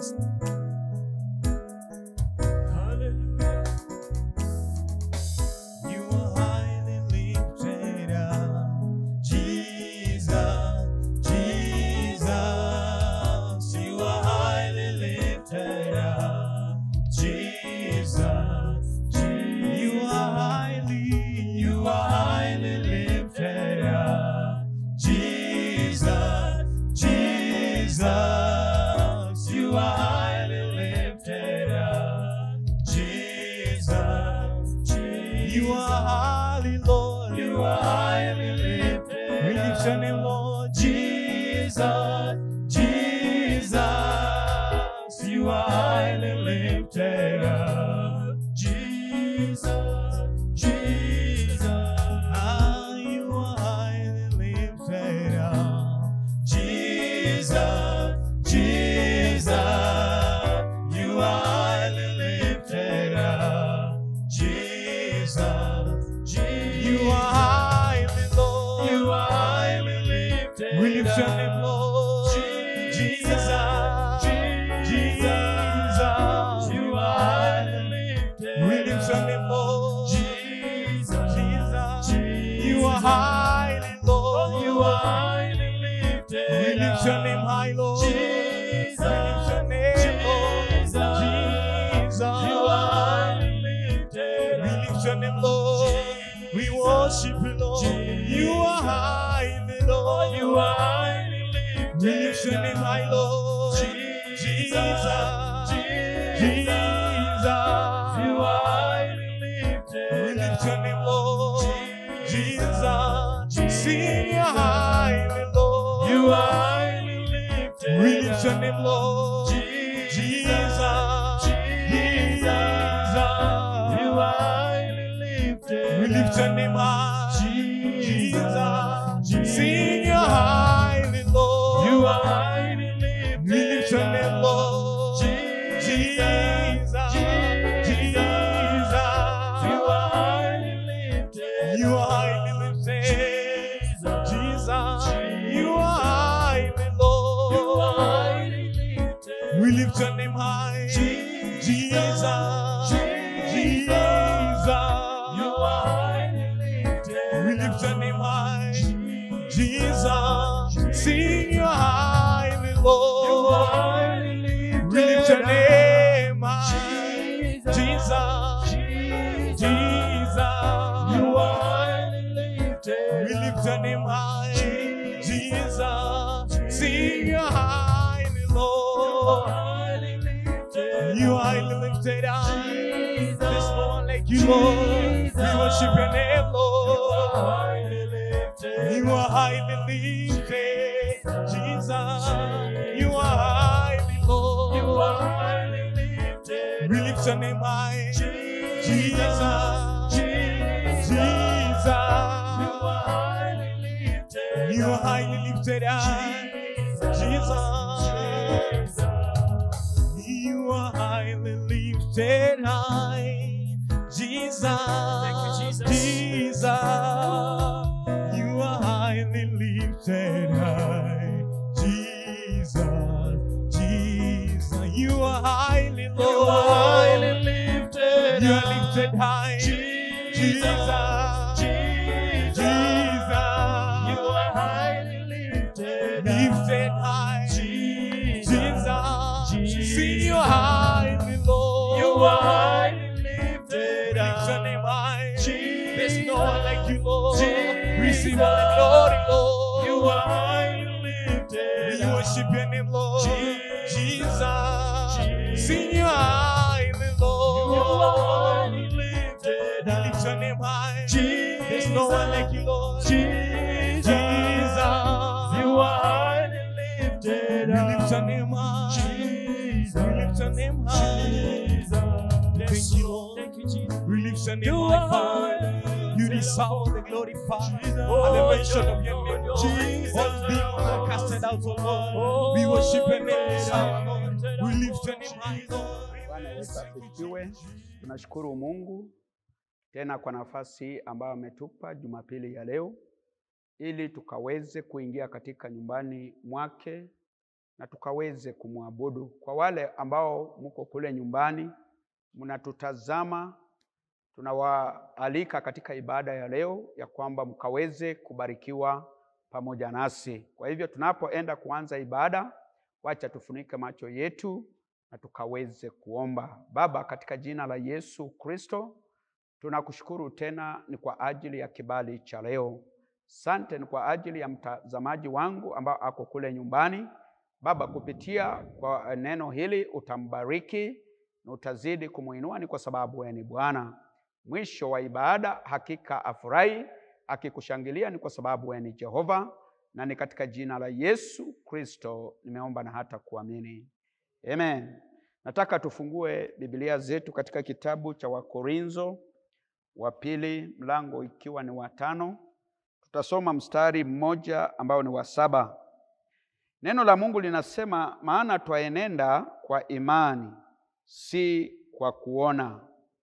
Hallelujah. You are highly lifted up, Jesus, Jesus. You are highly lifted up, Jesus, Jesus. You are highly, you are highly lifted up, Jesus, Jesus. You are highly lifted up, Jesus, Jesus. You are highly, Lord. You are highly lifted. We lift your name, Lord. Jesus, Jesus. You are highly lifted up, Jesus, Jesus. Ah, you are highly lifted up, Jesus, Jesus. You are highly lifted up, Jesus, Jesus. You are highly, Lord. You are highly lifted. We lift your name, Lord. Jesus, Jesus. You are highly lifted. We lift your name, Lord. Jesus, Jesus. You are highly, Lord. You are highly lifted. We lift your name high, Lord. Jesus, we lift your name, Lord. Jesus, you are highly lifted. We lift your name, Lord. We worship you, Lord. You are highly, Lord. You are highly lifted. We lift your name high, Lord. Jesus, Jesus. You are highly lifted. We lift your name, Lord. Jesus, sing you highly, Lord. You are highly lifted. We lift your name, Lord. Jesus, Jesus. You are highly lifted. We lift your name high. Jesus, sing you highly, Lord. You are highly lifted. We lift your name, Lord. Jesus, Jesus. You are highly lifted. You are highly lifted. Jesus, you are highly, Lord. You are highly lifted. We lift your name high. Jesus, Jesus. You are highly lifted. We lift your name high. Jesus, sing your highly, Lord. You are highly lifted. We lift your name high. Jesus, Jesus. You are highly lifted. We lift your name high. Jesus, sing your highly, Lord. You are highly lifted up. There's no one like you, Lord. We worship your name, Lord. You are highly lifted, Jesus. You are highly, Lord. You are highly lifted. We lift your name high, Jesus. Jesus. You are highly lifted. You are highly lifted high, Jesus. You are highly lifted high, Jesus. Thank you, Jesus. Jesus. You are highly lifted high, Jesus. Jesus. You are highly, Lord. You are highly lifted You are high. lifted high, Jesus. Jesus. You are highly lifted lifted high, Jesus. Jesus. See you highly, Lord. You are highly lifted Lift your name high. Jesus. There's no one like you, Lord. Jesus. Receive all the glory, Lord. You are highly lifted We worship your name, Lord. Jesus. Jesus. Sing you highly, Lord. You are highly lifted We lift your name high. Jesus. There's no one like you, Lord. Jesus. Jesus. You are highly lifted We lift your name high. Jesus. We lift your name high. Jesus. Thank you, Lord. Thank you, Jesus. We lift your name You high, are Father. highly You deserve the glory, Father. Jesus. At the mention of your name, Lord. Jesus. All demons are casted out, oh Lord. Oh, We worship your name this Lord. hour, Lord. We lift your name high, Lord. Bwana Yesu asifiwe. Tunashukuru Mungu tena kwa nafasi ambayo ametupa Jumapili ya leo ili tukaweze kuingia katika nyumbani mwake na tukaweze kumwabudu. Kwa wale ambao mko kule nyumbani mnatutazama, tunawaalika katika ibada ya leo ya kwamba mkaweze kubarikiwa pamoja nasi. Kwa hivyo tunapoenda kuanza ibada, wacha tufunike macho yetu na tukaweze kuomba. Baba, katika jina la Yesu Kristo, tunakushukuru tena ni kwa ajili ya kibali cha leo. Sante ni kwa ajili ya mtazamaji wangu ambao ako kule nyumbani. Baba, kupitia kwa neno hili utambariki na utazidi kumuinua, ni kwa sababu wewe ni Bwana. Mwisho wa ibada hakika afurahi akikushangilia, ni kwa sababu wewe ni Jehova, na ni katika jina la Yesu Kristo nimeomba na hata kuamini, amen. Nataka tufungue Biblia zetu katika kitabu cha Wakorintho wa pili mlango ikiwa ni wa tano. Tutasoma mstari mmoja ambao ni wa saba. Neno la Mungu linasema, maana twaenenda kwa imani, si kwa kuona.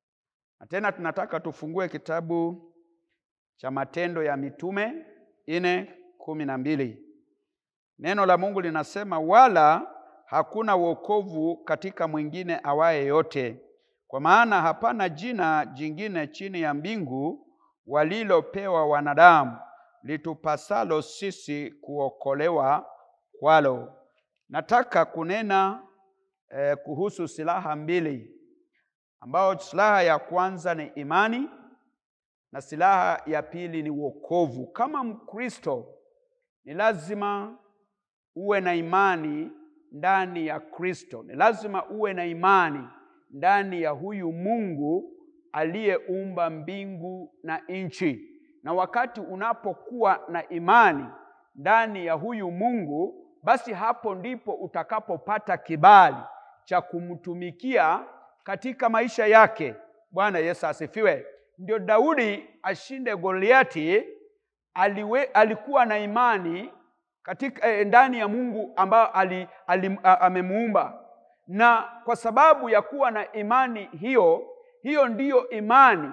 Na tena tunataka tufungue kitabu cha Matendo ya Mitume ine kumi na mbili. Neno la Mungu linasema, wala hakuna wokovu katika mwingine awaye yote, kwa maana hapana jina jingine chini ya mbingu walilopewa wanadamu litupasalo sisi kuokolewa kwalo. Nataka kunena eh, kuhusu silaha mbili, ambao silaha ya kwanza ni imani na silaha ya pili ni wokovu. Kama Mkristo ni lazima uwe na imani ndani ya Kristo, ni lazima uwe na imani ndani ya huyu Mungu aliyeumba mbingu na nchi. Na wakati unapokuwa na imani ndani ya huyu Mungu, basi hapo ndipo utakapopata kibali cha kumtumikia katika maisha yake. Bwana Yesu asifiwe. Ndio Daudi ashinde Goliati, aliwe, alikuwa na imani katika eh, ndani ya Mungu ambao ali, ali, amemuumba, na kwa sababu ya kuwa na imani hiyo hiyo ndiyo imani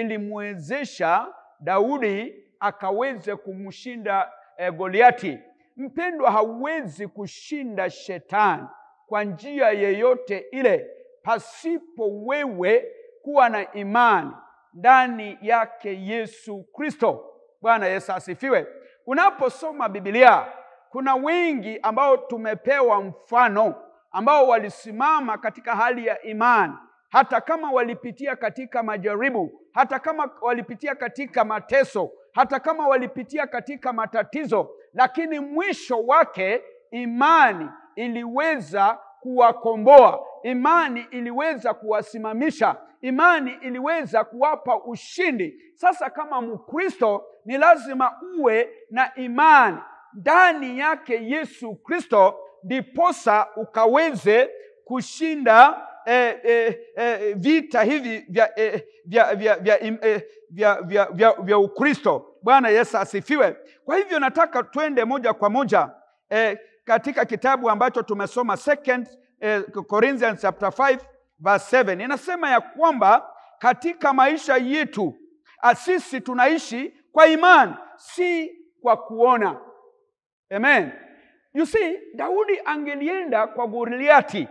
ilimwezesha Daudi akaweze kumshinda eh, Goliati. Mpendwa, hauwezi kushinda shetani kwa njia yeyote ile pasipo wewe kuwa na imani ndani yake Yesu Kristo. Bwana Yesu asifiwe. Unaposoma Biblia, kuna wengi ambao tumepewa mfano ambao walisimama katika hali ya imani hata kama walipitia katika majaribu, hata kama walipitia katika mateso, hata kama walipitia katika matatizo, lakini mwisho wake imani iliweza kuwakomboa, imani iliweza kuwasimamisha, imani iliweza kuwapa ushindi. Sasa kama Mkristo ni lazima uwe na imani ndani yake Yesu Kristo, ndiposa ukaweze kushinda eh, eh, eh, vita hivi vya, eh, vya, vya, vya, eh, vya, vya, vya, vya Ukristo. Bwana Yesu asifiwe. Kwa hivyo nataka twende moja kwa moja eh, katika kitabu ambacho tumesoma second eh, Corinthians chapter 5 verse 7 inasema ya kwamba katika maisha yetu sisi tunaishi kwa imani, si kwa kuona. Amen. You see, Daudi angelienda kwa Goliati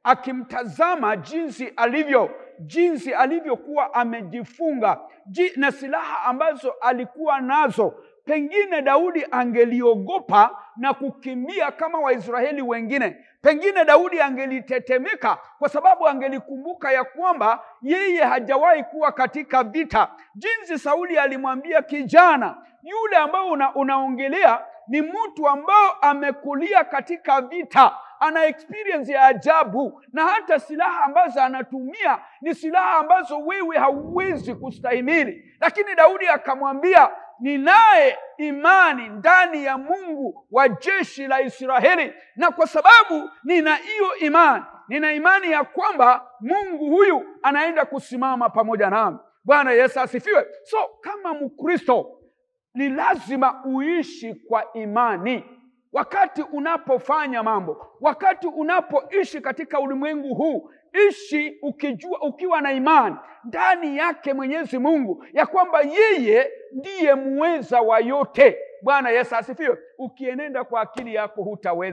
akimtazama jinsi alivyo, jinsi alivyokuwa amejifunga na silaha ambazo alikuwa nazo. Pengine Daudi angeliogopa na kukimbia kama Waisraeli wengine. Pengine Daudi angelitetemeka kwa sababu angelikumbuka ya kwamba yeye hajawahi kuwa katika vita. Jinsi Sauli alimwambia kijana yule ambao una, unaongelea ni mtu ambao amekulia katika vita ana experience ya ajabu, na hata silaha ambazo anatumia ni silaha ambazo wewe hauwezi kustahimili. Lakini Daudi akamwambia, ninaye imani ndani ya Mungu wa jeshi la Israeli, na kwa sababu nina hiyo imani, nina imani ya kwamba Mungu huyu anaenda kusimama pamoja nami. Bwana Yesu asifiwe. So kama Mkristo ni lazima uishi kwa imani wakati unapofanya mambo, wakati unapoishi katika ulimwengu huu, ishi ukijua, ukiwa na imani ndani yake Mwenyezi Mungu ya kwamba yeye ndiye muweza wa yote. Bwana Yesu asifiwe. Ukienenda kwa akili yako hutaweza,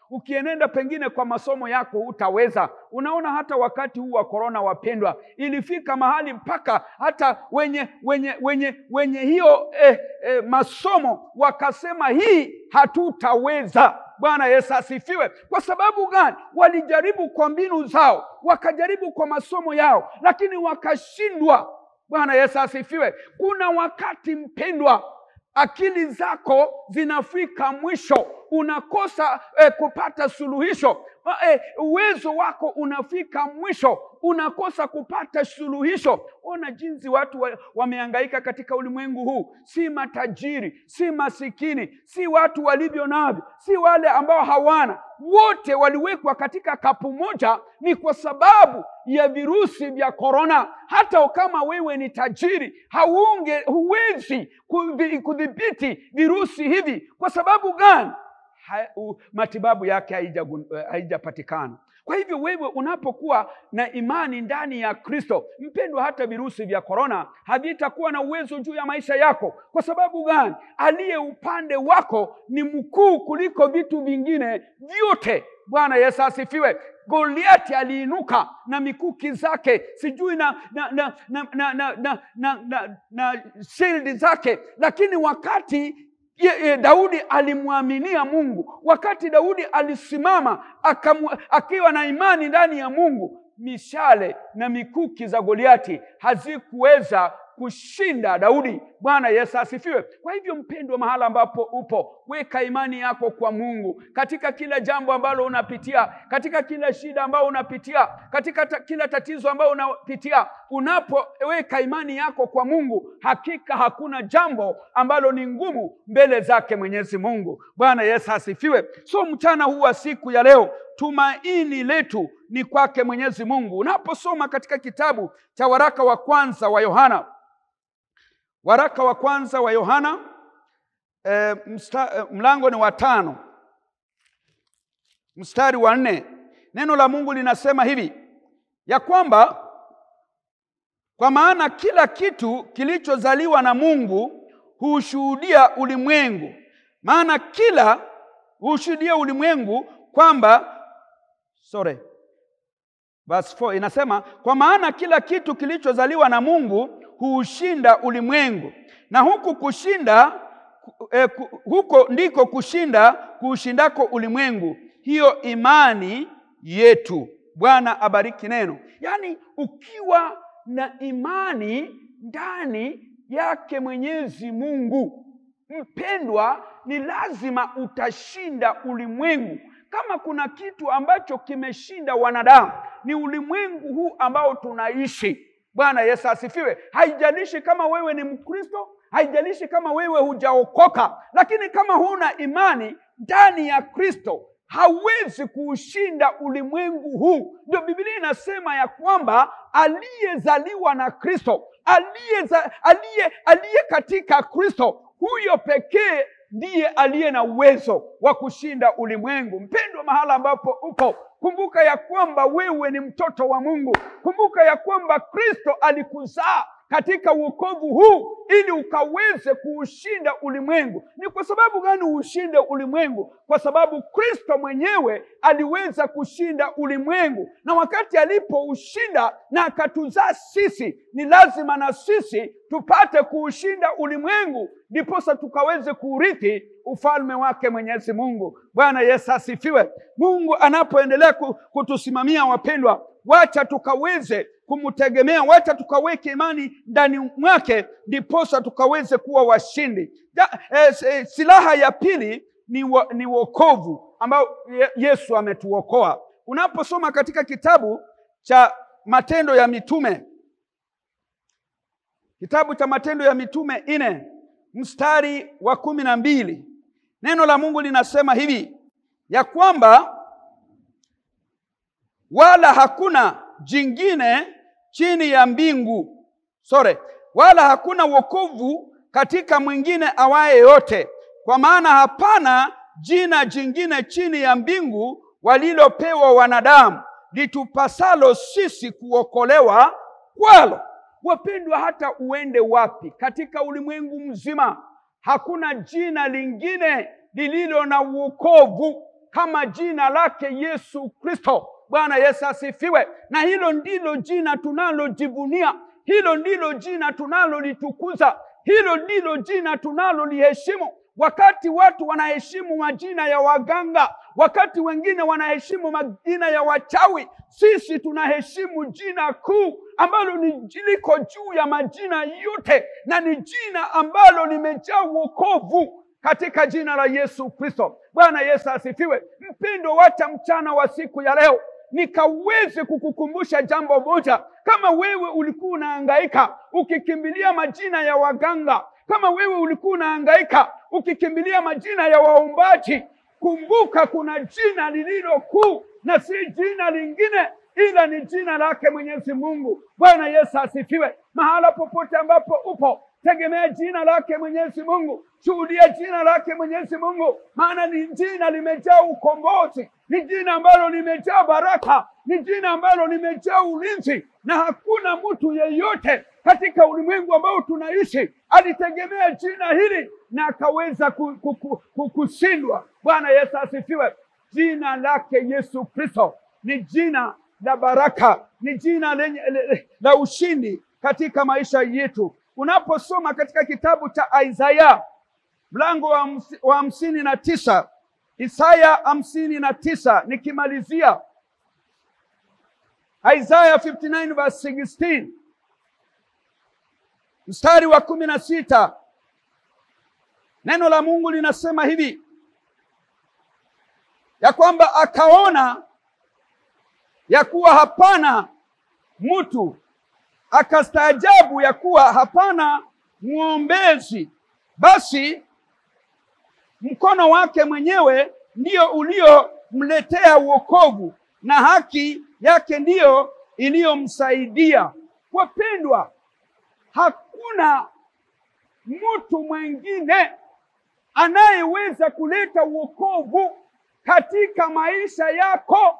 ukienenda pengine kwa masomo yako utaweza. Unaona, hata wakati huu wa korona, wapendwa, ilifika mahali mpaka hata wenye wenye wenye wenye hiyo eh, eh, masomo wakasema hii hatutaweza. Bwana Yesu asifiwe. Kwa sababu gani? Walijaribu kwa mbinu zao, wakajaribu kwa masomo yao, lakini wakashindwa. Bwana Yesu asifiwe. Kuna wakati mpendwa, akili zako zinafika mwisho, unakosa eh, kupata suluhisho. Eh, uwezo wako unafika mwisho, unakosa kupata suluhisho. Ona jinsi watu wa, wamehangaika katika ulimwengu huu, si matajiri, si masikini, si watu walivyo navyo, si wale ambao hawana, wote waliwekwa katika kapu moja. Ni kwa sababu ya virusi vya korona. Hata kama wewe ni tajiri, haunge huwezi kudhi- kudhibiti virusi hivi. Kwa sababu gani? Ha, u, matibabu yake haijagun- haijapatikana. Kwa hivyo wewe unapokuwa na imani ndani ya Kristo, mpendwa, hata virusi vya korona havitakuwa na uwezo juu ya maisha yako. Kwa sababu gani? Aliye upande wako ni mkuu kuliko vitu vingine vyote. Bwana Yesu asifiwe. Goliati aliinuka na mikuki zake sijui na na na na na na, na, na, na, na shildi zake, lakini wakati Ye, ye, Daudi alimwaminia Mungu. Wakati Daudi alisimama akamu, akiwa na imani ndani ya Mungu, mishale na mikuki za Goliati hazikuweza kushinda Daudi. Bwana Yesu asifiwe. Kwa hivyo, mpendwa, mahala ambapo upo, weka imani yako kwa Mungu katika kila jambo ambalo unapitia, katika kila shida ambayo unapitia, katika ta, kila tatizo ambayo unapitia. Unapoweka imani yako kwa Mungu, hakika hakuna jambo ambalo ni ngumu mbele zake Mwenyezi Mungu. Bwana Yesu asifiwe. So mchana huu wa siku ya leo tumaini letu ni kwake Mwenyezi Mungu. Unaposoma katika kitabu cha waraka wa kwanza wa Yohana, waraka wa kwanza wa Yohana e, msta, e, mlango ni wa tano mstari wa nne neno la Mungu linasema hivi ya kwamba kwa maana kila kitu kilichozaliwa na Mungu huushuhudia ulimwengu, maana kila huushuhudia ulimwengu kwamba sorry, verse 4 inasema kwa maana kila kitu kilichozaliwa na Mungu huushinda ulimwengu, na huku kushinda eh, huko ndiko kushinda kuushindako ulimwengu, hiyo imani yetu. Bwana abariki neno. Yaani, ukiwa na imani ndani yake Mwenyezi Mungu, mpendwa, ni lazima utashinda ulimwengu. Kama kuna kitu ambacho kimeshinda wanadamu ni ulimwengu huu ambao tunaishi. Bwana Yesu asifiwe. Haijalishi kama wewe ni Mkristo, haijalishi kama wewe hujaokoka, lakini kama huna imani ndani ya Kristo hawezi kuushinda ulimwengu huu. Ndio Biblia inasema ya kwamba aliyezaliwa na Kristo, aliyeza- aliye aliye katika Kristo, huyo pekee ndiye aliye na uwezo wa kushinda ulimwengu. Mpendwa, mahala ambapo upo, kumbuka ya kwamba wewe ni mtoto wa Mungu. Kumbuka ya kwamba Kristo alikuzaa katika uokovu huu ili ukaweze kuushinda ulimwengu. Ni kwa sababu gani ushinde ulimwengu? Kwa sababu Kristo mwenyewe aliweza kushinda ulimwengu, na wakati alipoushinda na akatuzaa sisi, ni lazima na sisi tupate kuushinda ulimwengu, ndiposa tukaweze kuurithi ufalme wake Mwenyezi Mungu. Bwana Yesu asifiwe. Mungu anapoendelea kutusimamia, wapendwa, wacha tukaweze kumtegemea, wacha tukaweke imani ndani mwake, ndiposa tukaweze kuwa washindi. Da, eh, eh, silaha ya pili ni, wa, ni wokovu ambao ye, Yesu ametuokoa. Unaposoma katika kitabu cha Matendo ya Mitume, kitabu cha Matendo ya Mitume nne mstari wa kumi na mbili neno la Mungu linasema hivi ya kwamba wala hakuna jingine chini ya mbingu sore, wala hakuna wokovu katika mwingine awaye yote, kwa maana hapana jina jingine chini ya mbingu walilopewa wanadamu litupasalo sisi kuokolewa kwalo. Wapendwa, hata uende wapi katika ulimwengu mzima, hakuna jina lingine lililo na uokovu kama jina lake Yesu Kristo. Bwana Yesu asifiwe. Na hilo ndilo jina tunalojivunia, hilo ndilo jina tunalolitukuza, hilo ndilo jina tunaloliheshimu. Wakati watu wanaheshimu majina ya waganga, wakati wengine wanaheshimu majina ya wachawi, sisi tunaheshimu jina kuu ambalo ni liko juu ya majina yote, na ni jina ambalo limejaa wokovu katika jina la Yesu Kristo. Bwana Yesu asifiwe. Mpendo, wacha mchana wa siku ya leo nikaweze kukukumbusha jambo moja. Kama wewe ulikuwa unahangaika ukikimbilia majina ya waganga, kama wewe ulikuwa unahangaika ukikimbilia majina ya waombaji, kumbuka kuna jina lililo kuu na si jina lingine ila ni jina lake Mwenyezi Mungu. Bwana Yesu asifiwe. Mahala popote ambapo upo, tegemea jina lake Mwenyezi Mungu, shuhudia jina lake Mwenyezi Mungu, maana ni jina limejaa ukombozi, ni jina ambalo limejaa baraka, ni jina ambalo limejaa ulinzi, na hakuna mtu yeyote katika ulimwengu ambao tunaishi alitegemea jina hili na akaweza ku- ku- ku- ku- kushindwa. Bwana Yesu asifiwe. Jina lake Yesu Kristo ni jina la baraka, ni jina lenye le- le- la ushindi katika maisha yetu. Unaposoma katika kitabu cha Isaya mlango wa hamsi- wa hamsini na tisa Isaya hamsini na tisa nikimalizia Isaiah 59 verse 16 mstari wa kumi na sita neno la Mungu linasema hivi ya kwamba akaona ya kuwa hapana mtu, akastaajabu ya kuwa hapana mwombezi, basi mkono wake mwenyewe ndio uliomletea wokovu na haki yake ndiyo iliyomsaidia. Wapendwa, hakuna mtu mwingine anayeweza kuleta wokovu katika maisha yako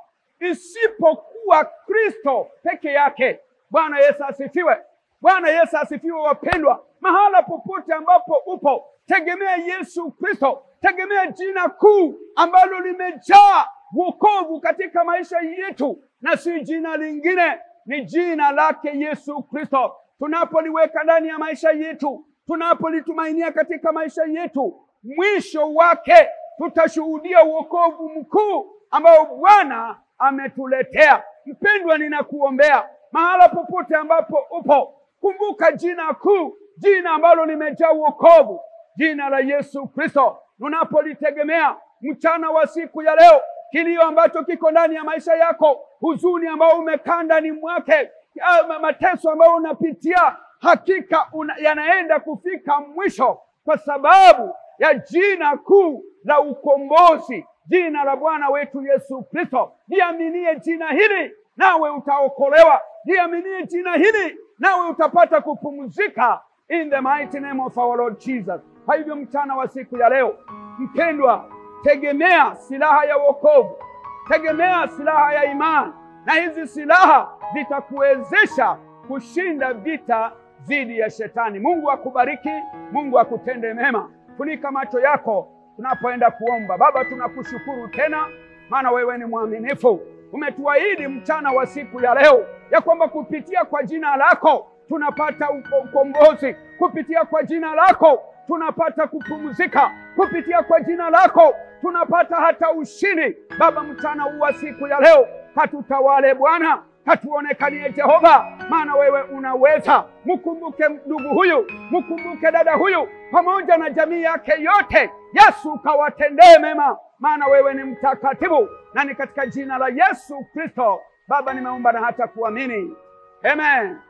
isipokuwa Kristo peke yake. Bwana Yesu asifiwe. Bwana Yesu asifiwe. Wapendwa, mahala popote ambapo upo, tegemea Yesu Kristo, tegemea jina kuu ambalo limejaa wokovu katika maisha yetu, na si jina lingine, ni jina lake Yesu Kristo. Tunapoliweka ndani ya maisha yetu, tunapolitumainia katika maisha yetu, mwisho wake tutashuhudia wokovu mkuu ambao Bwana ametuletea. Mpendwa, ninakuombea mahala popote ambapo upo, kumbuka jina kuu, jina ambalo limejaa wokovu, jina la Yesu Kristo. Unapolitegemea mchana wa siku ya leo, kilio ambacho kiko ndani ya maisha yako, huzuni ambao umekaa ndani mwake, ya mateso ambayo unapitia, hakika una, yanaenda kufika mwisho kwa sababu ya jina kuu la ukombozi, jina la Bwana wetu Yesu Kristo. Liaminie jina hili nawe utaokolewa, liaminie jina hili nawe utapata kupumzika, in the mighty name of our Lord Jesus. Kwa hivyo mchana wa siku ya leo, mpendwa, tegemea silaha ya wokovu, tegemea silaha ya imani, na hizi silaha zitakuwezesha kushinda vita dhidi ya shetani. Mungu akubariki, Mungu akutende mema. Funika macho yako tunapoenda kuomba. Baba, tunakushukuru tena, maana wewe ni mwaminifu. Umetuahidi mchana wa siku ya leo ya kwamba kupitia kwa jina lako tunapata uko- ukombozi, kupitia kwa jina lako tunapata kupumzika, kupitia kwa jina lako tunapata hata ushindi. Baba, mchana huu wa siku ya leo katutawale Bwana, katuonekanie Jehova, maana wewe unaweza. Mkumbuke ndugu huyu, mkumbuke dada huyu pamoja na jamii yake yote. Yesu, kawatendee mema, maana wewe ni mtakatifu, na ni katika jina la Yesu Kristo Baba nimeomba na hata kuamini, amen.